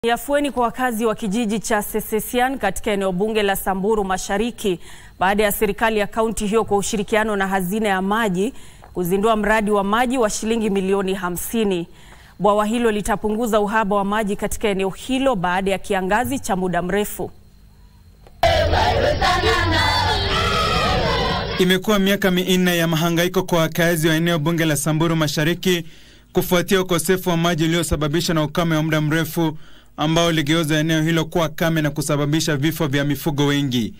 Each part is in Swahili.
Ni afueni kwa wakazi wa kijiji cha Sesesian katika eneo bunge la Samburu Mashariki baada ya serikali ya kaunti hiyo kwa ushirikiano na hazina ya maji kuzindua mradi wa maji wa shilingi milioni hamsini. Bwawa hilo litapunguza uhaba wa maji katika eneo hilo baada ya kiangazi cha muda mrefu. Imekuwa miaka minne ya mahangaiko kwa wakazi wa eneo bunge la Samburu Mashariki kufuatia ukosefu wa maji uliosababishwa na ukame wa muda mrefu ambao uligeuza eneo hilo kuwa kame na kusababisha vifo vya mifugo wengi.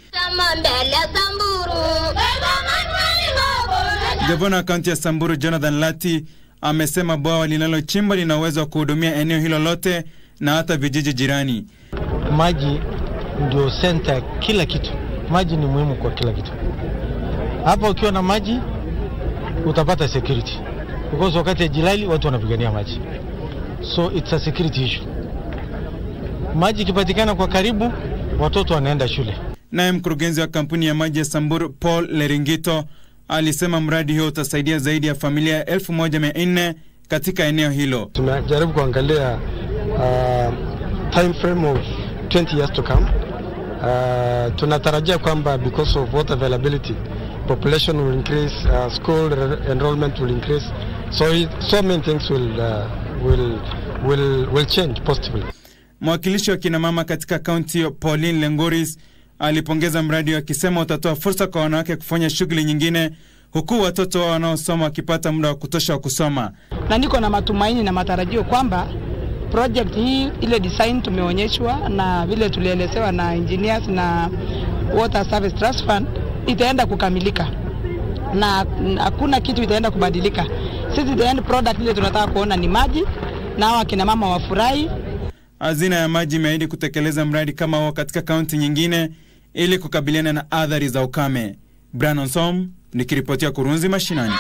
Gavana wa kaunti ya Samburu Jonathan Lati amesema bwawa linalochimbwa lina uwezo wa kuhudumia eneo hilo lote na hata vijiji jirani. Maji ndio senta, kila kitu. Maji ni muhimu kwa kila kitu. Hapa ukiwa na maji utapata security because wakati ya jilali watu wanapigania maji, so it's a security issue. Maji ikipatikana kwa karibu, watoto wanaenda shule. Naye mkurugenzi wa kampuni ya maji ya Samburu Paul Leringito alisema mradi huo utasaidia zaidi ya familia elfu moja mia nne katika eneo hilo. Tumejaribu kuangalia uh, time frame of 20 years to come. Uh, tunatarajia kwamba because of water availability population will increase, uh, school enrollment will increase. So, it, so many things will, uh, will, will, will change positively. Mwakilishi wa kinamama katika kaunti hiyo Pauline Lengoris alipongeza mradi akisema utatoa fursa kwa wanawake kufanya shughuli nyingine huku watoto wao wanaosoma wakipata muda wa kutosha wa kusoma. Na niko na matumaini na matarajio kwamba project hii ile design tumeonyeshwa na vile tulielezewa na engineers na Water Service Trust Fund itaenda kukamilika na hakuna kitu itaenda kubadilika. Sisi the end product ile tunataka kuona ni maji na hao akina mama wafurahi. Hazina ya maji imeahidi kutekeleza mradi kama huo katika kaunti nyingine ili kukabiliana na athari za ukame. Branson nikiripotia Kurunzi Mashinani.